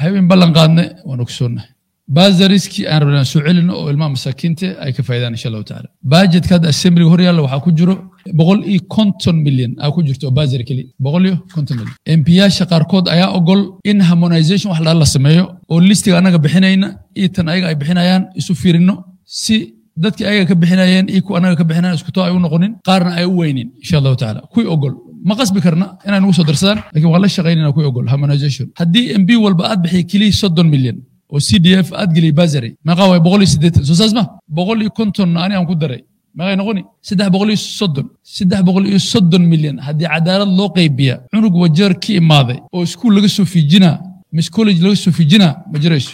habeen ballan qaadne waan ogsoonnahay baasariskii aan rabnaan soo celino oo ilmaha masaakiinta ay ka faa'idaan insha allahu tacaala bajetka hadda assemblyga hor yaalla waxaa ku jiro boqol iyo konton milyan aa ku jirto oo basari keliya boqol iyo konton milyan embiyaasha qaarkood ayaa ogol in harmonization wax la sameeyo oo listiga annaga bixinayna iyo tan ayaga ay bixinayaan isu fiirino si dadkii ayaga ka bixinayeen iyo kuwa annaga ka bixinayan iskuto ay u noqonin qaarna ay u weynin insha allahu tacaala kuwii ogol ma qasbi karna inay nagu soo darsadaan lakin waan la shaqaynayna kuwii ogol harmonization haddii mb walba aad bixiya keliya soddon milyan oo c d f aad geliya basary meeqaa waay boqol iyo siddeetan soo saas ma boqol iyo kontonna ani aan ku daray meeqay noqoni saddex boqol iyo soddon saddex boqol iyo soddon milyan haddii cadaalad loo qaybiya cunug wajeer ka imaaday oo iskuul laga soo fiijinaa mis college laga soo fiijinaa ma jirayso